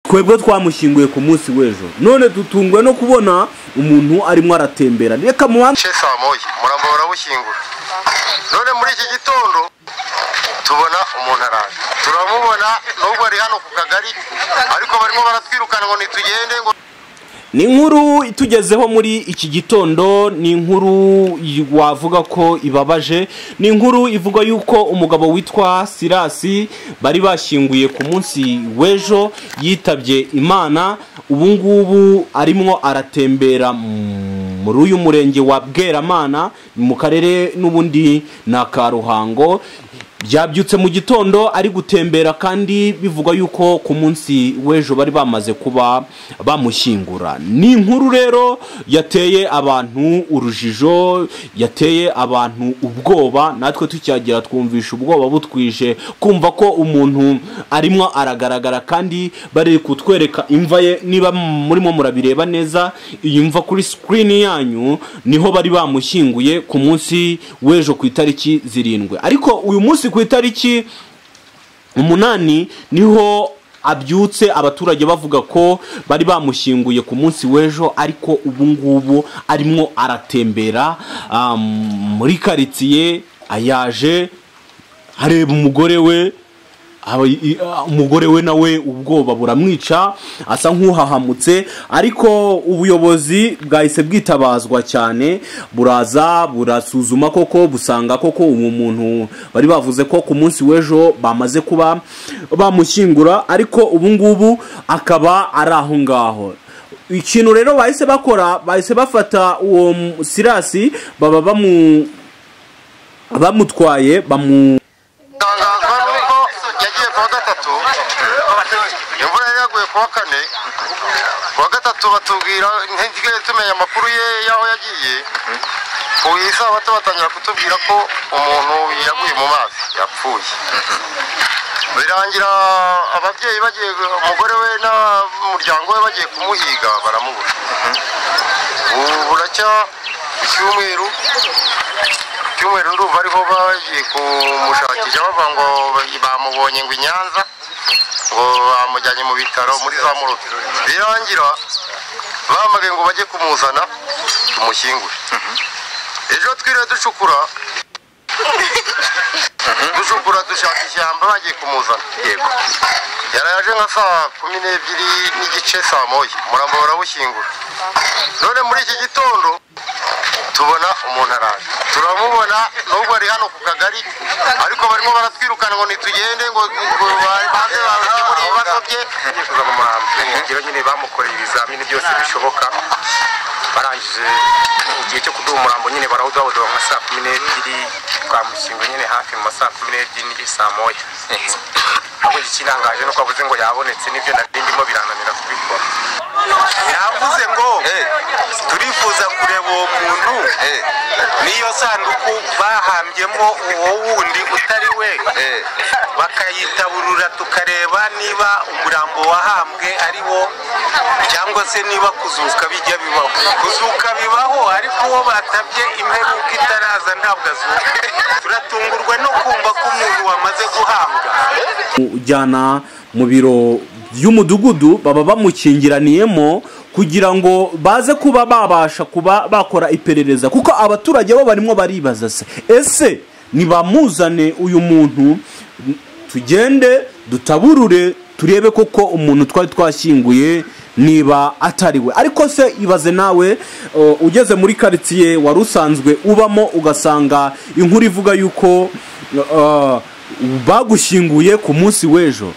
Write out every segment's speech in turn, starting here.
twebwe twamushyinguye ku munsi w'ejo none dutungwe no kubona umuntu arimo aratembera reka mubanze cye saa moya umurambo barawushyingura none muri iki gitondo tubona umuntu araje turamubona nubwo ari hano ku kagari ariko barimo baratwirukana ngo nitugende ngo ni inkuru itugezeho muri iki gitondo ni inkuru wavuga ko ibabaje ni inkuru ivuga yuko umugabo witwa sirasi bari bashyinguye ku munsi w'ejo yitabye imana ubu ngubu arimo aratembera muri uyu murenge wa bweramana mu karere n'ubundi na karuhango byabyutse mu gitondo ari gutembera kandi bivugwa yuko ku munsi w'ejo bari bamaze kuba bamushyingura ni inkuru rero yateye abantu urujijo yateye abantu ubwoba natwe tukihagera twumvisha ubwoba butwije kumva ko umuntu arimo aragaragara kandi bari kutwereka imva ye niba murimo murabireba neza iyi mva kuri sikirini yanyu niho bari bamushyinguye ku munsi w'ejo ku itariki zirindwi ariko uyu munsi ku itariki umunani niho abyutse abaturage bavuga ko bari bamushyinguye ku munsi w'ejo ariko ubu ngubu arimo aratembera muri karitsiye ayaje areba umugore we umugore we nawe ubwoba buramwica asa nk'uhahamutse ariko ubuyobozi bwahise bwitabazwa cyane buraza burasuzuma koko busanga koko uwo muntu bari bavuze ko ku munsi w'ejo bamaze kuba bamushyingura ariko ubu ngubu akaba ari aho ngaho ikintu rero bahise bakora bahise bafata uwo sirasi baba bamutwaye bamu tangazwa nuko yagiye kuwa gatatu imvura yari yaguye kuwa kane kuwa gatatu batubwira ntitigere tumenya amakuru ye y'aho yagiye ku isabato batangira kutubwira ko umuntu yaguye mu mazi yapfuye birangira ababyeyi bagiye umugore we n'umuryango we bagiye kumuhiga baramubura ubu buracya icyumweru icyumweru ndumva ariho bagiye kumushakisha bavuga ngo bamubonye ngo i nyanza ngo bamujyanye mu bitaro muri za muruka birangira bahamagaye ngo bajye kumuzana tumushyingure ejo twiriwe ducukura ducukura dushaka ishyamba bagiye kumuzana yego yaraje nka saa kumi n'ebyiri n'igice saa moya umurambo barawushyingura none muri iki gitondo tubona umuntu araje turamubona nubwo ari hano ku kagari ariko barimo baratwirukana ngo nitugende ngo banze bakemure ibibazo bye yifuza mu muhanda nyine bamukoreye ibizamini byose bishoboka barangije igihe cyo kuduha umurambo nyine barawudahudaho nka saa kumi n'ebyiri twamushyinguye nyine hafi mu masaa kumi n'ebyiri n'igihe saa moya ahubwo ikirangaje nuko avuze ngo yabonetse n'ibyo nari ndimo birananira kubikora yavuze ngo turifuza kureba uwo muntu n'iyo sanduku bahambyemo uwo wundi utari we bakayitaburura tukareba niba umurambo wahambwe ari wo cyangwa se niba kuzuka bijya bibaho kuzuka bibaho ariko uwo batabye imperuka itaraza ntabwo azuka turatungurwa no kumva ko umuntu wamaze guhambwa ujyana mu biro by'umudugudu baba bamukingiraniyemo kugira ngo baze kuba babasha kuba bakora iperereza kuko abaturage bo barimo baribaza se ese ntibamuzane uyu muntu tugende dutaburure turebe koko umuntu twari twashyinguye niba atari we ariko se ibaze nawe ugeze muri karitsiye wari usanzwe ubamo ugasanga inkuru ivuga yuko bagushyinguye ku munsi w'ejo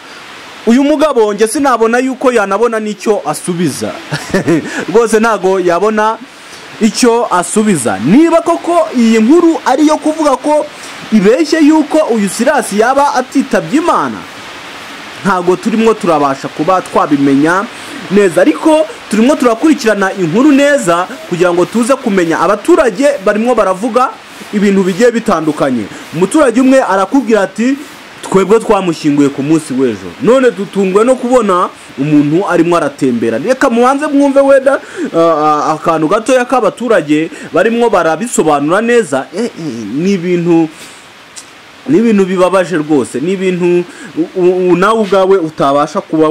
uyu mugabo njye sinabona yuko yanabona n'icyo asubiza rwose ntabwo yabona icyo asubiza niba koko iyi nkuru ari iyo kuvuga ko ibeshye yuko uyu sirasi yaba atitabye imana ntabwo turimo turabasha kuba twabimenya neza ariko turimo turakurikirana inkuru neza kugira ngo tuze kumenya abaturage barimo baravuga ibintu bigiye bitandukanye umuturage umwe arakubwira ati twebwe twamushyinguye ku munsi w'ejo none dutungwe no kubona umuntu arimo aratembera reka mubanze mwumve weda akantu gatoya k'abaturage barimo barabisobanura neza ni ibintu ni ibintu bibabaje rwose ni ibintu nawe ubwawe utabasha kuba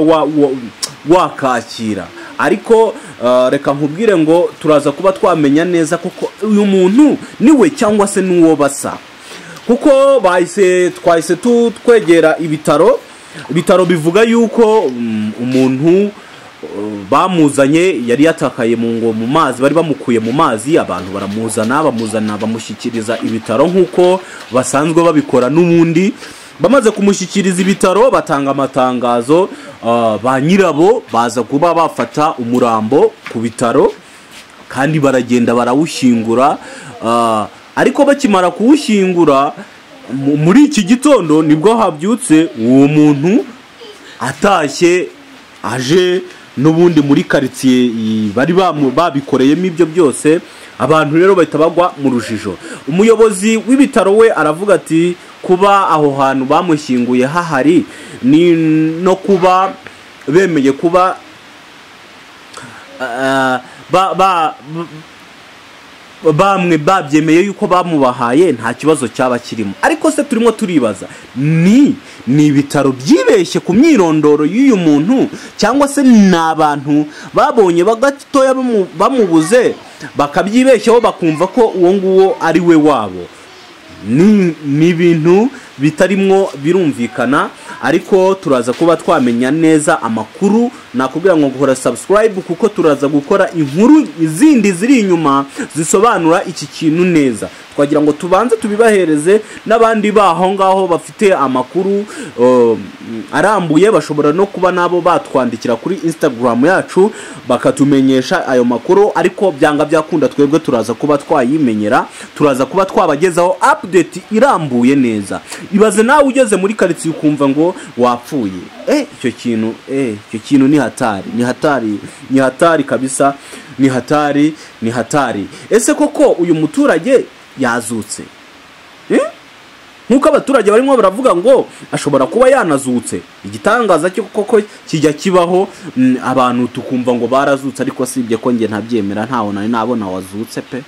wakakira ariko eh, reka nkubwire ngo turaza kuba twamenya neza kuko uyu muntu niwe cyangwa se n'uwo basa kuko bahise twahise tu- twegera ibitaro ibitaro bivuga yuko mm, umuntu bamuzanye yari yatakaye mu ngo mu mazi bari bamukuye mu mazi abantu baramuzana bamuzana bamushyikiriza ibitaro nk'uko basanzwe babikora n'ubundi bamaze kumushyikiriza ibitaro batanga amatangazo ah, ba nyirabo baza kuba bafata umurambo ku bitaro kandi baragenda barawushyingura ah, ariko bakimara kuwushyingura mu- muri iki gitondo nibwo habyutse uwo muntu atashye aje n'ubundi muri karitsiye i- bari bamu- babikoreyemo ibyo byose abantu rero bahita bagwa mu rujijo umuyobozi w'ibitaro we aravuga ati kuba aho hantu bamushyinguye hahari ni no kuba bemeye kuba ah, ba, ba, bamwe babyemeye yuko bamubahaye nta kibazo cyaba kirimo ariko se turimo turibaza ni ni ibitaro byibeshye ku myirondoro y'uyu muntu cyangwa se ni abantu babonye bagatoya bamu- bamubuze bakabyibeshyaho bakumva ko uwo nguwo ari we wabo ni ni ibintu bitarimo birumvikana ariko turaza kuba twamenya neza amakuru nakubwira ngo gukora subscribe kuko turaza gukora inkuru zindi ziri inyuma zisobanura iki kintu neza twagira ngo tubanze tubibahereze n'abandi baho ngaho bafite amakuru um, arambuye bashobora no kuba nabo batwandikira kuri instagram yacu bakatumenyesha ayo makuru ariko byanga byakunda twebwe turaza kuba twayimenyera turaza kuba twabagezaho update irambuye neza ibaze nawe ugeze muri karitsiye ukumva ngo wapfuye eh icyo kintu eh icyo kintu ni hatari ni hatari ni hatari kabisa ni hatari ni hatari ese koko uyu muturage yazutse eh nk'uko abaturage barimo baravuga ngo ashobora kuba yanazutse igitangaza cyo koko kijya kibaho mm, abantu tukumva ngo barazutse ariko sibye ko njye ntabyemera ntaho nari nabona wazutse pe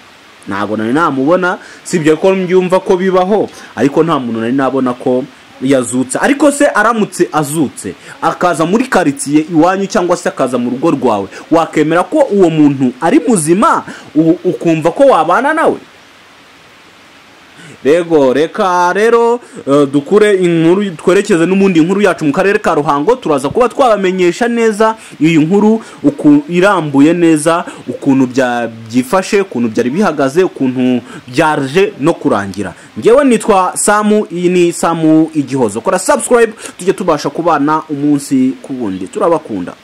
ntabwo nari namubona sibye ko mbyumva ko bibaho ariko nta muntu nari nabona ko yazutse ariko se aramutse azutse akaza muri karitsiye iwanyu cyangwa se akaza mu rugo rwawe wakemera ko uwo muntu ari muzima u- ukumva ko wabana nawe rego reka rero eh, dukure inkuru twerekeze n'ubundi inkuru yacu mu karere ka ruhango turaza kuba twabamenyesha neza iyi nkuru uku irambuye neza ukuntu bya- byifashe ukuntu byari bihagaze ukuntu byaje no kurangira ngewe nitwa samu iyi ni samu igihozo kora subscribe tujye tubasha kubana umunsi ku wundi turabakunda